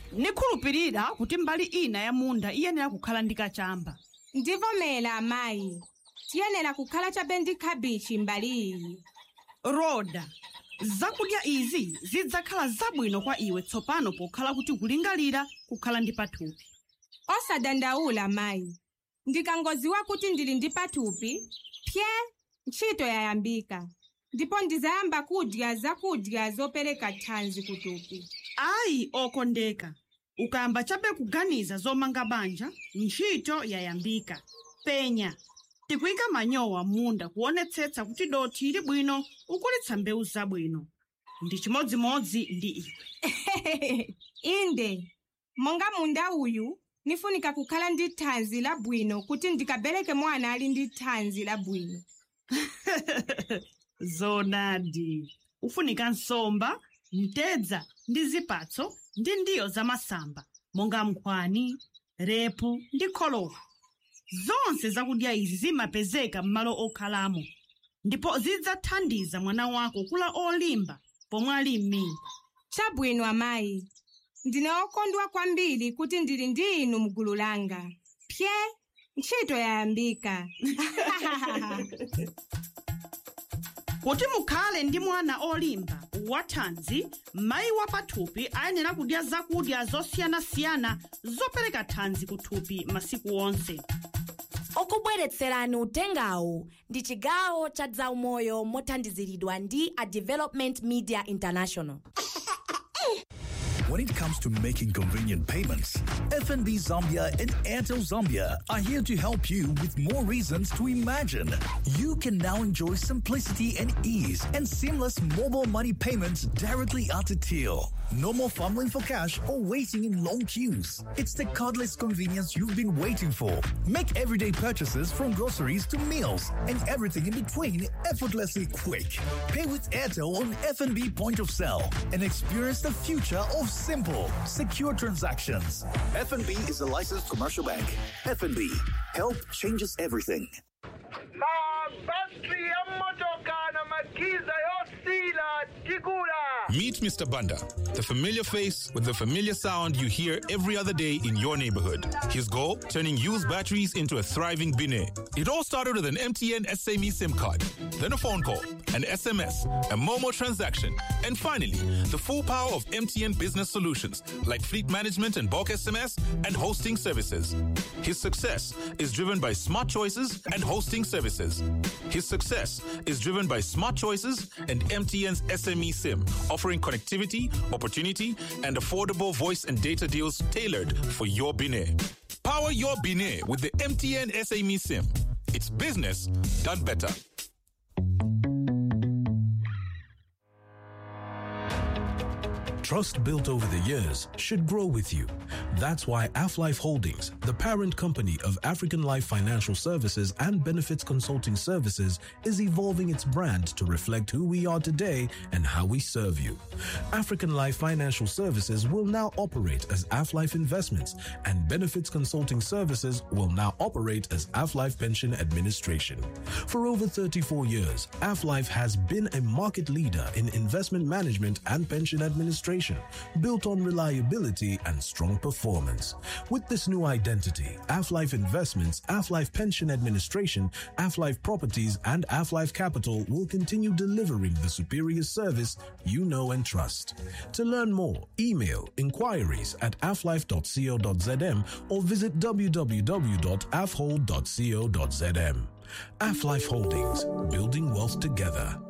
nikhulupirira kuti mbali ina ya munda iyenera kukhala ndi kachamba ndivomera amayi tiyenera kukhala chabe ndi khabichi mbali iyi roda zakudya izi zidzakhala zabwino kwa iwe tsopano pokhala kuti kulingalira kukhala ndi pathupi osadandaula mayi ndikangodziwa kuti ndili ndi pathupi pye ntchito yayambika ndipo ndizayamba kudya zakudya zopereka thanzi kuthupi ayi okondeka ukayamba chabe kuganiza zomanga banja ntchito yayambika penya tikuyika manyowa munda kuonetsetsa kuti dothi ili bwino ukulitsa mbewu zabwino ndi chimodzimodzi ndi iwe inde monga munda uyu nifunika kukhala ndi thanzi labwino kuti ndikabereke mwana ali ndi thanzi labwino zonadi ufunika nsomba mtedza ndi zipatso ndi ndiyo zamasamba monga nkhwani repu ndi kholowa zonse zakudya izi zimapezeka m'malo okhalamo ndipo zidzathandiza mwana wako kula olimba pomwe ali m'mimba chabwino amayi ndine okondwa kwambiri kuti ndili ndi inu mgulu langa pye ntchito yayambika kuti mukhale ndi mwana olimba wathanzi mayi wa pathupi ayenera kudya zakudya zosiyanasiyana zopereka thanzi kuthupi masiku onse okubweretserani utengawu ndi chigawo cha zaumoyo mothandiziridwa ndi a development media international When it comes to making convenient payments, FNB Zambia and Airtel Zambia are here to help you with more reasons to imagine. You can now enjoy simplicity and ease and seamless mobile money payments directly at the till. No more fumbling for cash or waiting in long queues. It's the cardless convenience you've been waiting for. Make everyday purchases from groceries to meals and everything in between effortlessly quick. Pay with Airtel on FNB point of sale and experience the future of simple, secure transactions. FNB is a licensed commercial bank. FNB, help changes everything. mabasi y'emmotoka n'amakiza y'osiila tigula Meet Mr. Banda, the familiar face with the familiar sound you hear every other day in your neighborhood. His goal? Turning used batteries into a thriving Bine. It all started with an MTN SME SIM card, then a phone call, an SMS, a Momo transaction, and finally, the full power of MTN business solutions like fleet management and bulk SMS and hosting services. His success is driven by smart choices and hosting services. His success is driven by smart choices and MTN's SME SIM, offering connectivity, opportunity, and affordable voice and data deals tailored for your Bine. Power your Bine with the MTN SME SIM. It's business done better. Trust built over the years should grow with you. That's why AfLife Holdings, the parent company of African Life Financial Services and Benefits Consulting Services, is evolving its brand to reflect who we are today and how we serve you. African Life Financial Services will now operate as AfLife Investments, and Benefits Consulting Services will now operate as AfLife Pension Administration. For over 34 years, AfLife has been a market leader in investment management and pension administration, built on reliability and strong performance. With this new identity, AfLife Investments, AfLife Pension Administration, AfLife Properties, and AfLife Capital will continue delivering the superior service you know and trust. To learn more, email inquiries at aflife.co.zm or visit www.afhold.co.zm. AfLife Holdings, building wealth together.